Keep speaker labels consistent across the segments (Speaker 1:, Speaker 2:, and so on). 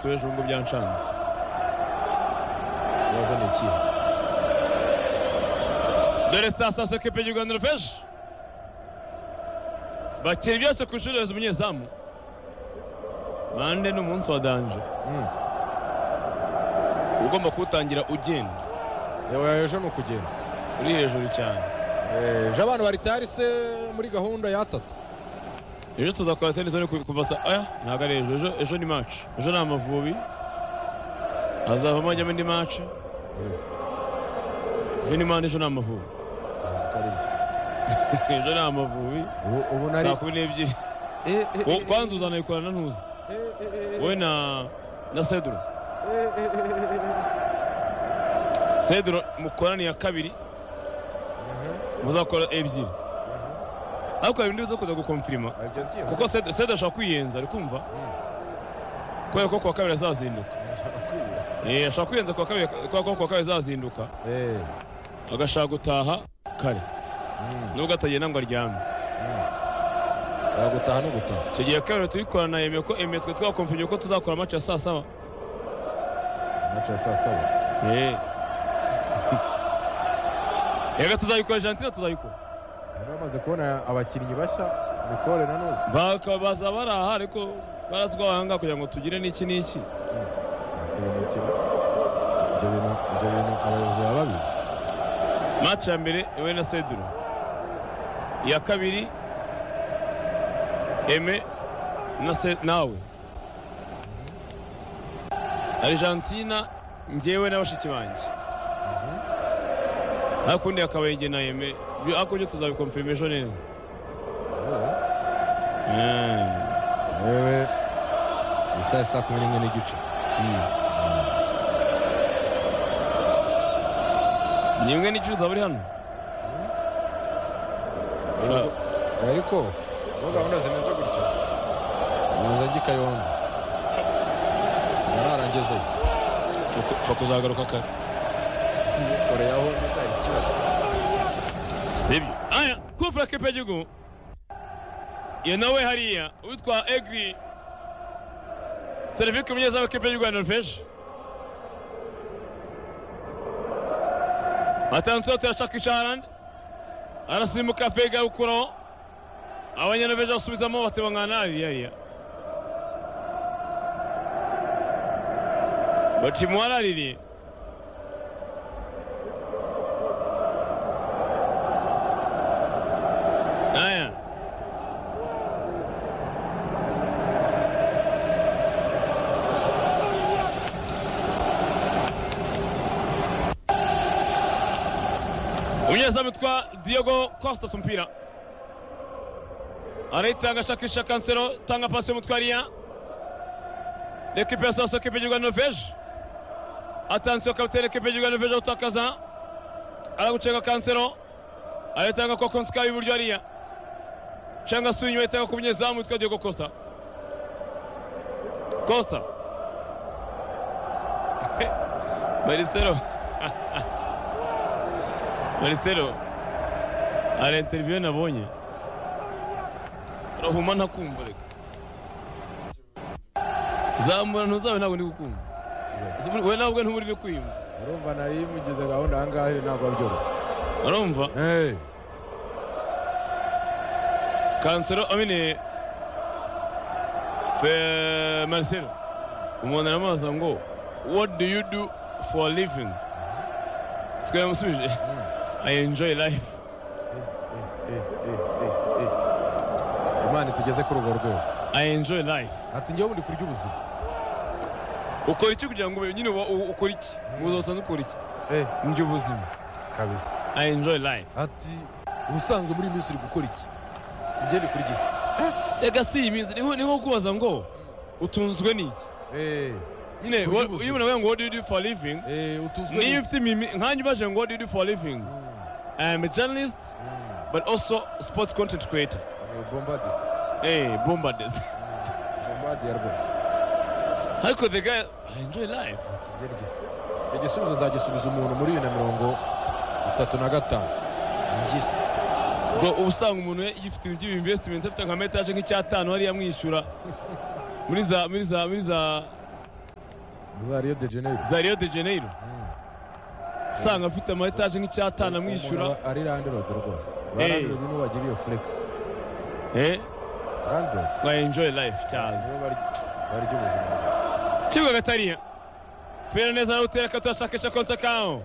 Speaker 1: Zubijungu byancanze ikibazo ni ikihe dore saa sita soko ikipe y'u rwanda rufeje bakira byose ku ishuri rezo umunyezamu mande ni umunsi wa danje uba ugomba kuwutangira ugenda
Speaker 2: yawe ejo ni ukugenda
Speaker 1: uri hejuru cyane
Speaker 2: Eh, ejo abantu bari tayari se muri gahunda ya tatu
Speaker 1: ejo tuzakora tenisi ariko kuva saa aya ntabwo ari ejo ejo ejo ni maci ejo ni amavubi hazavamo hajyamo indi maci ejo ni mande ejo ni amavubi ejo ni amavubi
Speaker 2: ubu ubu nari
Speaker 1: saa kumi n'ebyiri
Speaker 2: Eh, eh,
Speaker 1: Wo-
Speaker 2: eh,
Speaker 1: kwanza uzanayikorana na ntuzi
Speaker 2: eh, eh, eh,
Speaker 1: wowe na na seduro
Speaker 2: eh, eh, eh, eh, eh, eh.
Speaker 1: seduro mukoraniye kabiri muzakora ebyiri ariko hari ibindi biza kuza gukomfirima
Speaker 2: Ah, ibyo ngiye-
Speaker 1: kuko seduro Seduro ashaka kwiyenza ari kumva kubera ko kuwa kabiri azazinduka Eh, ashaka kwiyenza kuwa kabiri kubera ko kuwa kabiri azazinduka
Speaker 2: Eh,
Speaker 1: agashaka gutaha kare nubwo atagenda ngo aryame
Speaker 2: ah, gutaha no gutaha
Speaker 1: icyo gihe kabiri tuyikorana yemeye ko emeye twe twakomfirije ko tuzakora match ya saa saba
Speaker 2: Match ya saa saba
Speaker 1: Eh. reka tuzayikora argentina tuzayikora
Speaker 2: Bari bamaze kubona abakinnyi bashya mikore na nuzi
Speaker 1: bakaba baza baraha ariko baraswa abahanga kugira ngo tugire n'iki n'iki
Speaker 2: asirimukira ibyo bintu ibyo bintu abayobozi baba babizi
Speaker 1: maci ya mbere ewe na seduro iya kabiri eme na se nawe argentina ngewe na bashiki banjye ariko undi yakabaye nge na eme Byo- ariko byo tuzabikomfirima ejo neza
Speaker 2: yewe isa saa kumi n'imwe n'igice
Speaker 1: ni imwe n'igice uzaba uri hano Ushaka-
Speaker 2: Eh, ariko aho gahunda zimeze gutya nyanza njye kayonza nararangezeyo
Speaker 1: ushaka kuzagaruka kare
Speaker 2: koreyaho nzayikira
Speaker 1: sibyo aya kufura kipe y'igihugu iyo nawe hariya uwitwa egri serivike umunyezamu kipe y'u rwanda rufeje atansiyo tuyashakisha harandi arasimbuka fega gukuraho abanyanorveje basubizamo batibangana hariya hariya bacimuharaririye Aya. umunyezamu witwa Diego Costa ku mupira arayitanga ashakisha kansero tanga pasi y'umutwariya ekipe ya sasa ekipe y'igihugu ya noruveje atansiyo kapitene ekipe y'igihugu ya noruveje gutakaza aragucenga kansero ayatanga kwa Konska y'iburyo hariya cyangwa se uyu ayatanga ku munyezamu witwa Diego Costa Costa Marcelo Marcelo hari interview nabonye urahuma ntakumva reka zamura ntuzabe ntabwo ndi gukumva we ntabwo ntuburi kwiyumva
Speaker 2: urumva nari mugize gahunda aha ngaha ntabwo ari byoroshye
Speaker 1: urumva kansero amine fe marcelo umuntu aramubaza ngo what do you do for a living siko yamusubije i enjoy life
Speaker 2: imana tugeze kuri urwo rwego
Speaker 1: i enjoy life
Speaker 2: ati njyewe ubundi kurya ubuzima
Speaker 1: ukora iki kugira ngo ube- nyine uba- u- ukora iki mu buzima busanzwe ukora iki ndya ubuzima
Speaker 2: kabisa
Speaker 1: i enjoy life
Speaker 2: ati ubusanzwe muri iyi minsi uri gukora iki tugende kurya isi
Speaker 1: reka si iyi minsi niho niho kubaza ngo utunzwe n'iki nyine
Speaker 2: Kurya
Speaker 1: wa-
Speaker 2: ubuzima.
Speaker 1: iyo umuntu avuga ngo what do you do for a living
Speaker 2: utuzwe
Speaker 1: niyo ufite imimi nkanjye ubaje ngo what do you do for a living i am a journalist but also sports content creator
Speaker 2: bombadisi
Speaker 1: Hey, bombarders.
Speaker 2: bombadiya rwose
Speaker 1: Ariko the guy I enjoy life.
Speaker 2: tugende urya isi icyo gisubizo nzagisubiza umuntu muri bibiri na mirongo itatu na gatanu ndya isi
Speaker 1: Ngo uba usanga umuntu yifite ibintu by'investment afite nka metaje nk'icyatanu hariya amwishyura muri za muri za muri za
Speaker 2: za Rio de Janeiro
Speaker 1: za Rio de Janeiro usanga afite ama etaje nk'icyatanu amwishyura
Speaker 2: Umuntu aba ari landlord rwose ba
Speaker 1: Eh.
Speaker 2: landlord nibo bagira iyo flex
Speaker 1: eh
Speaker 2: landlord
Speaker 1: ngo enjoy life cyaza
Speaker 2: nibo barya barya ubuzima
Speaker 1: kibuga gatariya fera neza na utera katashakisha konsa kao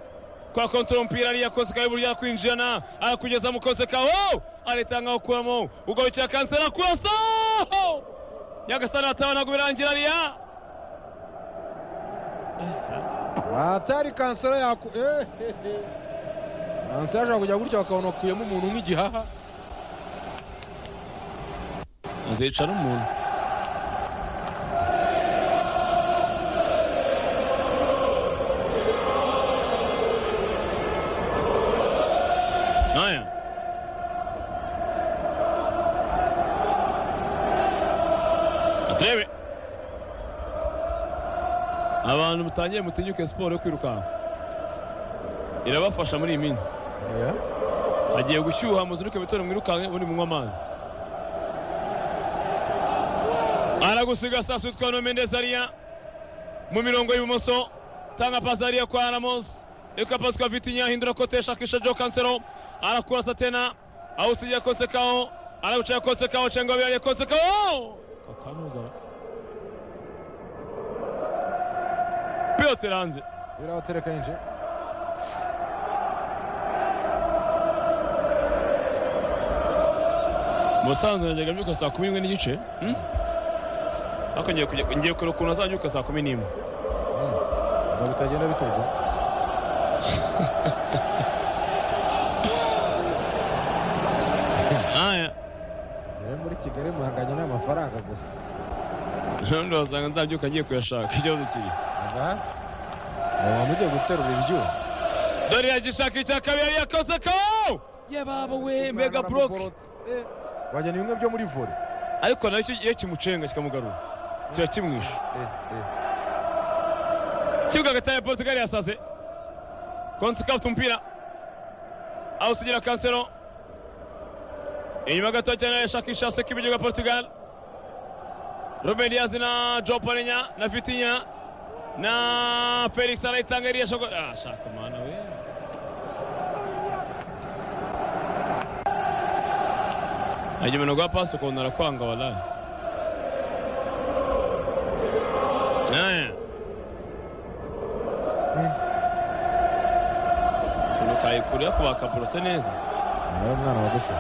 Speaker 1: kwa kontrol mpira aliya konsa kao burya kwinjira na akugeza mu konsa kao aritanga okuramo ugawicara kansera kurasa nyagasani atabana kubirangira aliya
Speaker 2: atari kansera yaku eh, eh, eh. kansera ashobora kujya gutya bakabona akuyemo umuntu nk'igihaha
Speaker 1: azicara umuntu Aya. Atrebe. abantu mutangiye mutinyuke siporo yo kwirukanka irabafasha muri iyi minsi
Speaker 2: Yeah.
Speaker 1: hagiye gushyuha muzinduke bitore mwirukanke ubundi munywa amazi aragusiga sasa utwa no Mendes Aria mu mirongo y'ibumoso tanga pasi Aria kwa Ramos eka pasi kwa Vitinha hindura kote shakisha Joe Cancelo anakurasa tena ausija Kosekao anakuchia Kosekao chengo bila Kosekao kakanuza Piotr Anze
Speaker 2: birabatereka yinje
Speaker 1: musanzwe najyaga mbyuka saa kumi n'imwe n'igice hmm? ariko ngiye kujya- ngiye kureba ukuntu azabyuka saa kumi n'imwe
Speaker 2: ngo bitagenda biturwa
Speaker 1: aya
Speaker 2: rero muri kigali muhanganye n'amafaranga gusa
Speaker 1: ubundi wasanga nzabyuka agiye kuyashaka ikibazo kiri
Speaker 2: ava hafi uba mugiye guterura ibyuma
Speaker 1: dore yagishaka icya kabiri yari yakoze kawo ye baba we mega buroke
Speaker 2: Eh, wagira ni bimwe byo muri vore
Speaker 1: ariko nacyo iyo kimucenga kikamugarura kiba kimwishe kibuga gatari ya portugal yasaze konsi kabuta umupira awusigira kansero inyuma gato cyane yashakisha seka ibiryo bya portugal ruben diaz na joe palenya na vitinya na felix arayitanga iriya shoko ah shaka mana we ajyemana gwa pasi ukuntu arakwanga walayi Aya. ukuntu kayikura yakubaka borose neza
Speaker 2: niyo mwana wagusha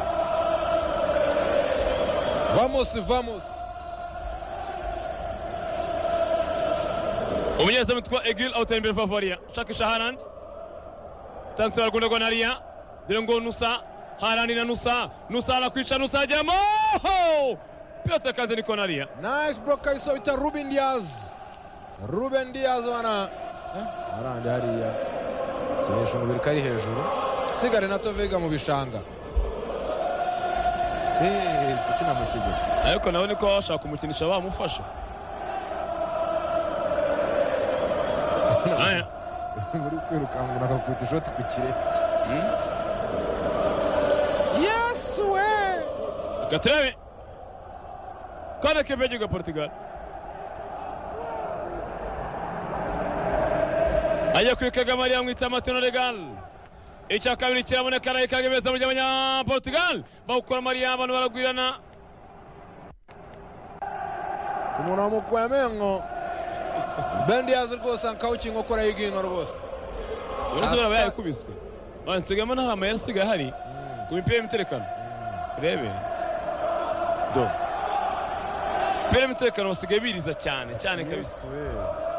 Speaker 2: vamusi vamusi
Speaker 1: umunyezamu witwa egil awutera imbere favoria shakisha harand tansera rwanda rwa nariya dore ngo nusa harandi na nusa nusa arakwica nusa ajyamo piyote kanze ni konariya
Speaker 2: nice block kabisa bita ruben diaz ruben diaz wana Eh, arandi hariya kinisha umubiri ko ari hejuru sigare na tovega mu bishanga Eh, sikina mu kigero
Speaker 1: ariko nawe niko bashaka kumukinisha bamufasha Aya.
Speaker 2: uri kwirukanka umuntu akakubita ishoti ku kirenge yesu we
Speaker 1: Gatrebe. Quando que pediu Portugal? Ajya kwikaga Maria mwita Matino Legal. Icya kabiri kiraboneka arayikaga ibeza mu gihe abanya Portugal bawukora Maria abantu baragwirana.
Speaker 2: umuntu wamukuye amenyo bendi yazi rwose akawukinga ukora y'igino rwose
Speaker 1: Uretse bara bayikubiswe. Bansigamo nta mayeri asigaye hari ku mipira y'umutekano. Urebe. Do. Mipira y'umutekano basigaye biriza cyane cyane kabisa.
Speaker 2: Yesu we